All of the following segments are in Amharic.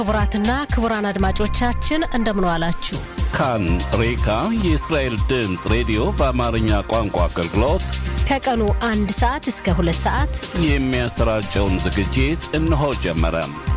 ክቡራትና ክቡራን አድማጮቻችን እንደምን ዋላችሁ። ካን ሬካ የእስራኤል ድምፅ ሬዲዮ በአማርኛ ቋንቋ አገልግሎት ከቀኑ አንድ ሰዓት እስከ ሁለት ሰዓት የሚያሰራጨውን ዝግጅት እነሆ ጀመረ።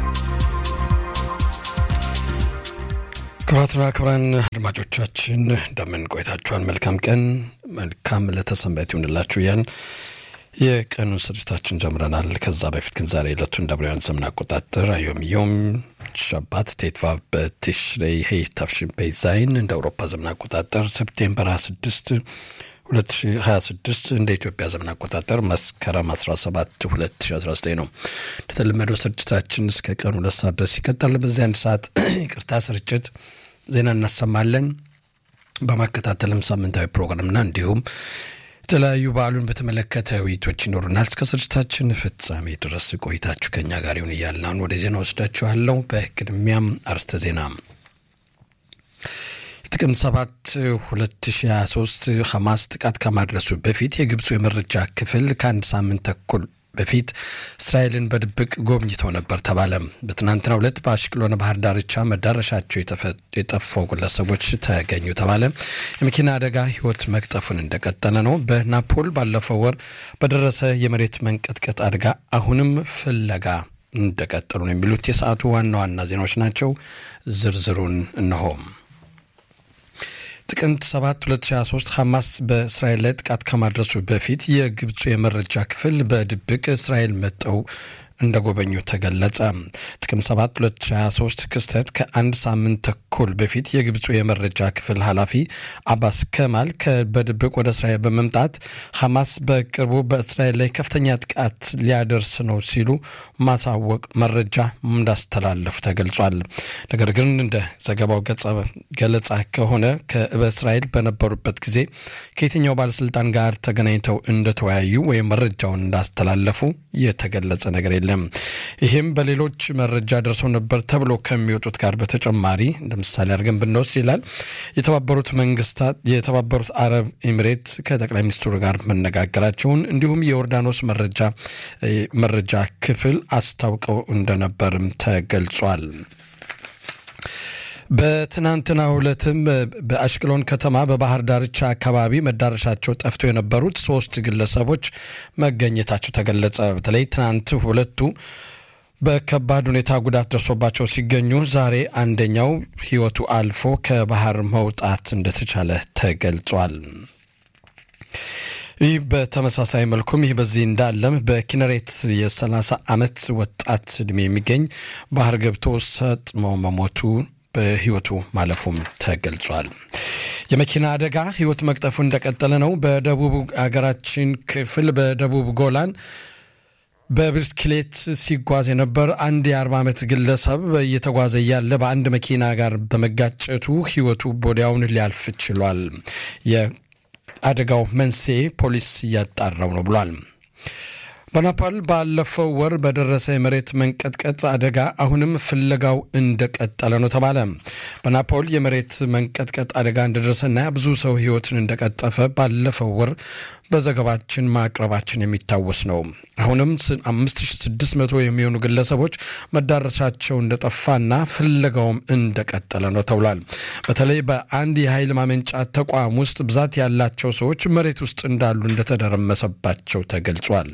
ክቡራትና ክቡራን አድማጮቻችን እንደምን ቆይታችኋል? መልካም ቀን፣ መልካም ለተሰንበት ይሁንላችሁ እያልን የቀኑን ስርጭታችን ጀምረናል። ከዛ በፊት ግን ዛሬ ዕለቱ እንደ አብራውያን ዘመን አቆጣጠር አዮም ዮም ሸባት ቴትቫቭ በቲሽሬይ ሄ ታፍሽንፔ ዛይን እንደ አውሮፓ ዘመን አቆጣጠር ሰፕቴምበር 26 2026 እንደ ኢትዮጵያ ዘመን አቆጣጠር መስከረም 17 2019 ነው። እንደተለመደው ስርጭታችን እስከ ቀኑ ሁለት ሰዓት ድረስ ይቀጥላል። በዚህ አንድ ሰዓት ይቅርታ ስርጭት ዜና እናሰማለን። በማከታተልም ሳምንታዊ ፕሮግራምና እንዲሁም የተለያዩ በዓሉን በተመለከተ ውይይቶች ይኖሩናል። እስከ ስርጭታችን ፍጻሜ ድረስ ቆይታችሁ ከኛ ጋር ይሁን እያልን አሁን ወደ ዜና ወስዳችኋለሁ። በቅድሚያም አርስተ ዜና ጥቅምት 7 2023 ሐማስ ጥቃት ከማድረሱ በፊት የግብፁ የመረጃ ክፍል ከአንድ ሳምንት ተኩል በፊት እስራኤልን በድብቅ ጎብኝተው ነበር ተባለ። በትናንትናው ዕለት በአሽቅሎን ባህር ዳርቻ መዳረሻቸው የጠፉ ግለሰቦች ተገኙ ተባለ። የመኪና አደጋ ሕይወት መቅጠፉን እንደቀጠለ ነው። በናፖል ባለፈው ወር በደረሰ የመሬት መንቀጥቀጥ አደጋ አሁንም ፍለጋ እንደቀጠሉ ነው የሚሉት የሰዓቱ ዋና ዋና ዜናዎች ናቸው። ዝርዝሩን እነሆም ጥቅምት 7 2023 ሐማስ በእስራኤል ላይ ጥቃት ከማድረሱ በፊት የግብፁ የመረጃ ክፍል በድብቅ እስራኤል መጠው እንደጎበኙ ተገለጸ። ጥቅምት 7 2023 ክስተት ከአንድ ሳምንት ተኩል በፊት የግብፁ የመረጃ ክፍል ኃላፊ አባስ ከማል በድብቅ ወደ እስራኤል በመምጣት ሐማስ በቅርቡ በእስራኤል ላይ ከፍተኛ ጥቃት ሊያደርስ ነው ሲሉ ማሳወቅ መረጃ እንዳስተላለፉ ተገልጿል። ነገር ግን እንደ ዘገባው ገለጻ ከሆነ በእስራኤል በነበሩበት ጊዜ ከየትኛው ባለስልጣን ጋር ተገናኝተው እንደተወያዩ ወይም መረጃውን እንዳስተላለፉ የተገለጸ ነገር የለም። ይህም በሌሎች መረጃ ደርሰው ነበር ተብሎ ከሚወጡት ጋር በተጨማሪ ለምሳሌ አድርገን ብንወስድ ይላል የተባበሩት መንግስታት የተባበሩት አረብ ኤሚሬት ከጠቅላይ ሚኒስትሩ ጋር መነጋገራቸውን እንዲሁም የዮርዳኖስ መረጃ መረጃ ክፍል አስታውቀው እንደነበርም ተገልጿል። በትናንትና ዕለትም በአሽቅሎን ከተማ በባህር ዳርቻ አካባቢ መዳረሻቸው ጠፍቶ የነበሩት ሶስት ግለሰቦች መገኘታቸው ተገለጸ። በተለይ ትናንት ሁለቱ በከባድ ሁኔታ ጉዳት ደርሶባቸው ሲገኙ ዛሬ አንደኛው ሕይወቱ አልፎ ከባህር መውጣት እንደተቻለ ተገልጿል። ይህ በተመሳሳይ መልኩም ይህ በዚህ እንዳለም በኪነሬት የ30 ዓመት ወጣት ዕድሜ የሚገኝ ባህር ገብቶ ሰጥሞ መሞቱ በህይወቱ ማለፉም ተገልጿል። የመኪና አደጋ ህይወት መቅጠፉ እንደቀጠለ ነው። በደቡብ አገራችን ክፍል በደቡብ ጎላን በብስክሌት ሲጓዝ የነበር አንድ የ40 ዓመት ግለሰብ እየተጓዘ እያለ በአንድ መኪና ጋር በመጋጨቱ ህይወቱ ወዲያውን ሊያልፍ ችሏል። የአደጋው መንስኤ ፖሊስ እያጣራው ነው ብሏል። በናፓል ባለፈው ወር በደረሰ የመሬት መንቀጥቀጥ አደጋ አሁንም ፍለጋው እንደቀጠለ ነው ተባለ። በናፖል የመሬት መንቀጥቀጥ አደጋ እንደደረሰና ብዙ ሰው ህይወትን እንደቀጠፈ ባለፈው ወር በዘገባችን ማቅረባችን የሚታወስ ነው። አሁንም 5600 የሚሆኑ ግለሰቦች መዳረሻቸው እንደጠፋና ፍለጋውም እንደቀጠለ ነው ተብሏል። በተለይ በአንድ የኃይል ማመንጫ ተቋም ውስጥ ብዛት ያላቸው ሰዎች መሬት ውስጥ እንዳሉ እንደተደረመሰባቸው ተገልጿል።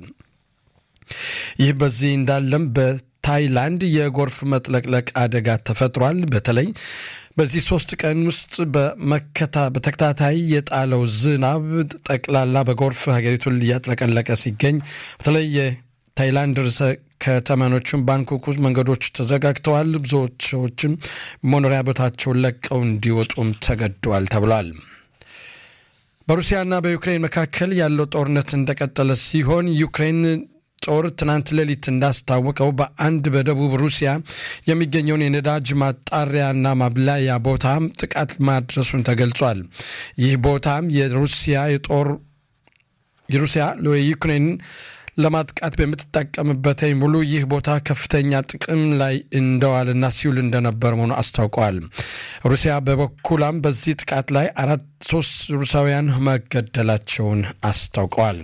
ይህ በዚህ እንዳለም በታይላንድ የጎርፍ መጥለቅለቅ አደጋ ተፈጥሯል። በተለይ በዚህ ሶስት ቀን ውስጥ በመከታ በተከታታይ የጣለው ዝናብ ጠቅላላ በጎርፍ ሀገሪቱን እያጥለቀለቀ ሲገኝ በተለይ የታይላንድ ርዕሰ ከተማኖቹም ባንኮክ ውስጥ መንገዶች ተዘጋግተዋል። ብዙዎች ሰዎችም መኖሪያ ቦታቸውን ለቀው እንዲወጡም ተገደዋል ተብሏል። በሩሲያና በዩክሬን መካከል ያለው ጦርነት እንደቀጠለ ሲሆን ዩክሬን ጦር ትናንት ሌሊት እንዳስታወቀው በአንድ በደቡብ ሩሲያ የሚገኘውን የነዳጅ ማጣሪያና ማብላያ ቦታም ጥቃት ማድረሱን ተገልጿል። ይህ ቦታም የሩሲያ የጦር የሩሲያ የዩክሬን ለማጥቃት በምትጠቀምበት ሙሉ ይህ ቦታ ከፍተኛ ጥቅም ላይ እንደዋልና ሲውል እንደነበር መሆኑ አስታውቀዋል። ሩሲያ በበኩላም በዚህ ጥቃት ላይ አራት ሶስት ሩሳውያን መገደላቸውን አስታውቀዋል።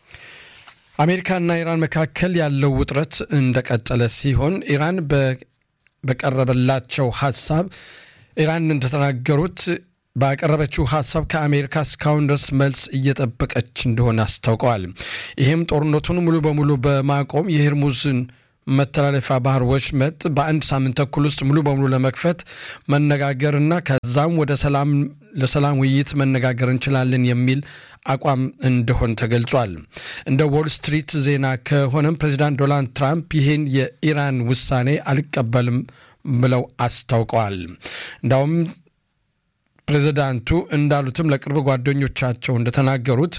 አሜሪካና ኢራን መካከል ያለው ውጥረት እንደቀጠለ ሲሆን ኢራን በቀረበላቸው ሀሳብ ኢራን እንደተናገሩት ባቀረበችው ሀሳብ ከአሜሪካ እስካሁን ድረስ መልስ እየጠበቀች እንደሆነ አስታውቀዋል። ይህም ጦርነቱን ሙሉ በሙሉ በማቆም የሄርሙዝን መተላለፊያ ባህር ወሽመጥ በአንድ ሳምንት ተኩል ውስጥ ሙሉ በሙሉ ለመክፈት መነጋገርና ከዛም ወደ ሰላም ለሰላም ውይይት መነጋገር እንችላለን የሚል አቋም እንደሆን ተገልጿል። እንደ ዎል ስትሪት ዜና ከሆነም ፕሬዚዳንት ዶናልድ ትራምፕ ይህን የኢራን ውሳኔ አልቀበልም ብለው አስታውቀዋል። እንዳውም ፕሬዚዳንቱ እንዳሉትም ለቅርብ ጓደኞቻቸው እንደተናገሩት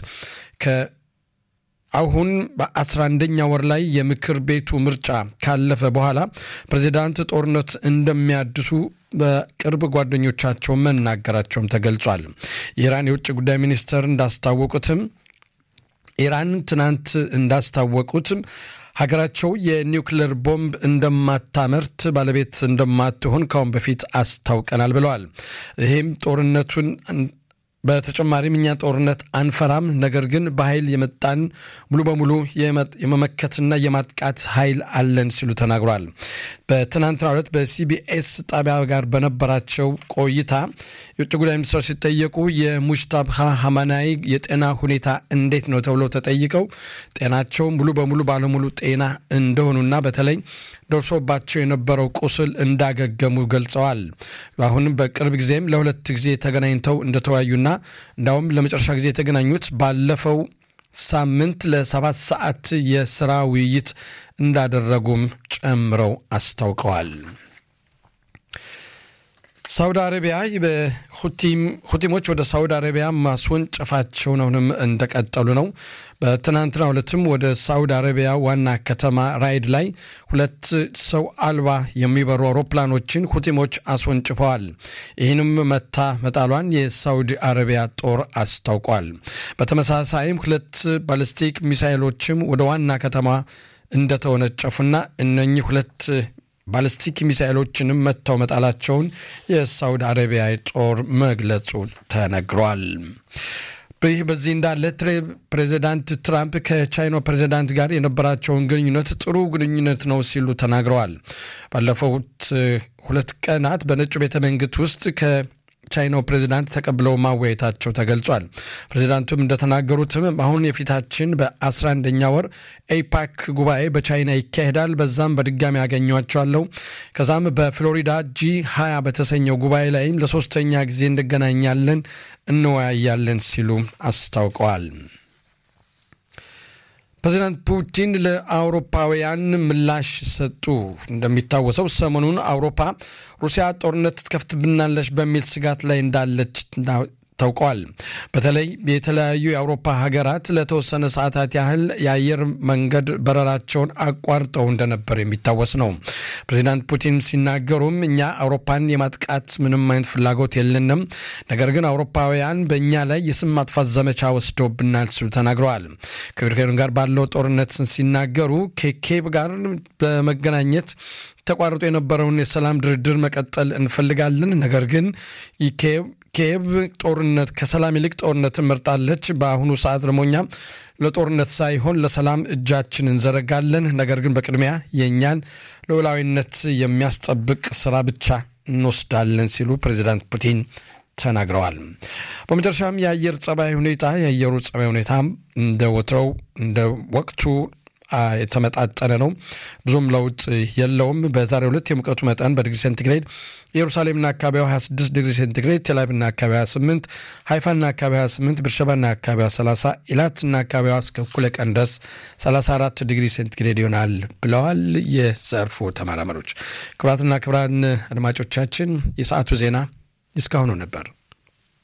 አሁን በአስራ አንደኛ ወር ላይ የምክር ቤቱ ምርጫ ካለፈ በኋላ ፕሬዚዳንት ጦርነት እንደሚያድሱ በቅርብ ጓደኞቻቸው መናገራቸውም ተገልጿል። የኢራን የውጭ ጉዳይ ሚኒስትር እንዳስታወቁትም ኢራን ትናንት እንዳስታወቁትም ሀገራቸው የኒውክሌር ቦምብ እንደማታመርት ባለቤት እንደማትሆን ካሁን በፊት አስታውቀናል ብለዋል። ይህም ጦርነቱን በተጨማሪም እኛ ጦርነት አንፈራም፣ ነገር ግን በኃይል የመጣን ሙሉ በሙሉ የመመከትና የማጥቃት ኃይል አለን ሲሉ ተናግሯል። በትናንትናው ዕለት በሲቢኤስ ጣቢያ ጋር በነበራቸው ቆይታ የውጭ ጉዳይ ሚኒስትር ሲጠየቁ የሙጅታባ ሀማናይ የጤና ሁኔታ እንዴት ነው ተብለው ተጠይቀው ጤናቸው ሙሉ በሙሉ ባለሙሉ ጤና እንደሆኑና በተለይ ደርሶባቸው የነበረው ቁስል እንዳገገሙ ገልጸዋል። አሁንም በቅርብ ጊዜም ለሁለት ጊዜ ተገናኝተው እንደተወያዩና እንዳውም ለመጨረሻ ጊዜ የተገናኙት ባለፈው ሳምንት ለሰባት ሰዓት የስራ ውይይት እንዳደረጉም ጨምረው አስታውቀዋል። ሳውዲ አረቢያ በሁቲሞች ወደ ሳውዲ አረቢያ ማስወንጨፋቸውን አሁንም እንደቀጠሉ ነው። በትናንትናው ዕለትም ወደ ሳውዲ አረቢያ ዋና ከተማ ራይድ ላይ ሁለት ሰው አልባ የሚበሩ አውሮፕላኖችን ሁቲሞች አስወንጭፈዋል። ይህንም መታ መጣሏን የሳውዲ አረቢያ ጦር አስታውቋል። በተመሳሳይም ሁለት ባሊስቲክ ሚሳይሎችም ወደ ዋና ከተማ እንደተወነጨፉና እነኚህ ሁለት ባሊስቲክ ሚሳይሎችንም መጥተው መጣላቸውን የሳውዲ አረቢያ ጦር መግለጹ ተነግሯል። ይህ በዚህ እንዳለ ፕሬዚዳንት ትራምፕ ከቻይና ፕሬዚዳንት ጋር የነበራቸውን ግንኙነት ጥሩ ግንኙነት ነው ሲሉ ተናግረዋል። ባለፉት ሁለት ቀናት በነጩ ቤተ መንግስት ውስጥ ከቻይናው ፕሬዚዳንት ተቀብለው ማወያየታቸው ተገልጿል። ፕሬዚዳንቱም እንደተናገሩትም አሁን የፊታችን በ11ኛ ወር ኤፓክ ጉባኤ በቻይና ይካሄዳል። በዛም በድጋሚ ያገኟቸዋለሁ። ከዛም በፍሎሪዳ ጂ 20 በተሰኘው ጉባኤ ላይም ለሶስተኛ ጊዜ እንገናኛለን፣ እንወያያለን ሲሉ አስታውቀዋል። ፕሬዚዳንት ፑቲን ለአውሮፓውያን ምላሽ ሰጡ። እንደሚታወሰው ሰሞኑን አውሮፓ ሩሲያ ጦርነት ትከፍትብናለች በሚል ስጋት ላይ እንዳለች ታውቀዋል። በተለይ የተለያዩ የአውሮፓ ሀገራት ለተወሰነ ሰዓታት ያህል የአየር መንገድ በረራቸውን አቋርጠው እንደነበር የሚታወስ ነው። ፕሬዚዳንት ፑቲን ሲናገሩም እኛ አውሮፓን የማጥቃት ምንም አይነት ፍላጎት የለንም፣ ነገር ግን አውሮፓውያን በእኛ ላይ የስም ማጥፋት ዘመቻ ወስደውብናል ሲሉ ተናግረዋል። ከዩክሬን ጋር ባለው ጦርነት ሲናገሩ ከኬብ ጋር በመገናኘት ተቋርጦ የነበረውን የሰላም ድርድር መቀጠል እንፈልጋለን፣ ነገር ግን ኪየቭ ጦርነት ከሰላም ይልቅ ጦርነትን መርጣለች። በአሁኑ ሰዓት ደግሞ እኛ ለጦርነት ሳይሆን ለሰላም እጃችን እንዘረጋለን፣ ነገር ግን በቅድሚያ የእኛን ሉዓላዊነት የሚያስጠብቅ ስራ ብቻ እንወስዳለን ሲሉ ፕሬዚዳንት ፑቲን ተናግረዋል። በመጨረሻም የአየር ጸባይ ሁኔታ የአየሩ ጸባይ ሁኔታ እንደ ወትረው እንደ ወቅቱ የተመጣጠነ ነው። ብዙም ለውጥ የለውም። በዛሬው ዕለት የሙቀቱ መጠን በዲግሪ ሴንቲግሬድ ኢየሩሳሌምና አካባቢዋ 26 ዲግሪ ሴንቲግሬድ፣ ቴልአቪቭና አካባቢዋ 28፣ ሃይፋና አካባቢዋ 8፣ ብርሸባና አካባቢዋ 30፣ ኢላትና አካባቢዋ እስከ እኩለ ቀን ድረስ 34 ዲግሪ ሴንቲግሬድ ይሆናል ብለዋል የዘርፉ ተመራማሪዎች። ክቡራትና ክቡራን አድማጮቻችን የሰዓቱ ዜና እስካሁኑ ነበር።